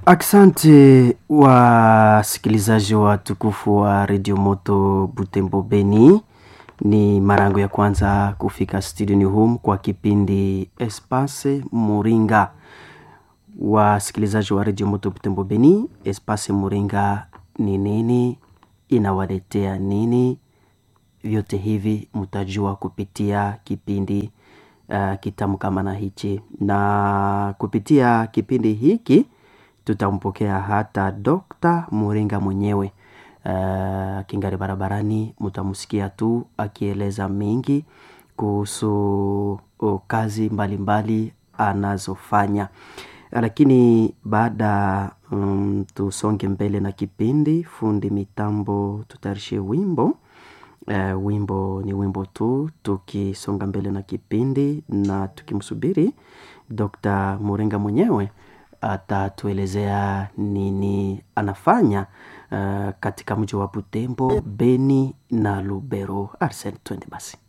Asante wasikilizaji wa tukufu wa redio moto Butembo Beni, ni mara yangu ya kwanza kufika studioni hum kwa kipindi Espace Muringa. Wasikilizaji wa redio moto Butembo Beni, Espace Muringa ni nini? Inawaletea nini? Vyote hivi mtajua kupitia kipindi uh, kitamu kama na hichi, na kupitia kipindi hiki tutampokea hata Dokta Muringa mwenyewe uh, kingari barabarani, mtamsikia tu akieleza mengi kuhusu uh, kazi mbalimbali mbali anazofanya, lakini baada um, tusonge mbele na kipindi. Fundi mitambo tutayarishe wimbo uh, wimbo ni wimbo tu, tukisonga mbele na kipindi na tukimsubiri Dokta Muringa mwenyewe atatuelezea nini anafanya uh, katika mji wa Butembo, Beni na Lubero. Arsene, twende basi.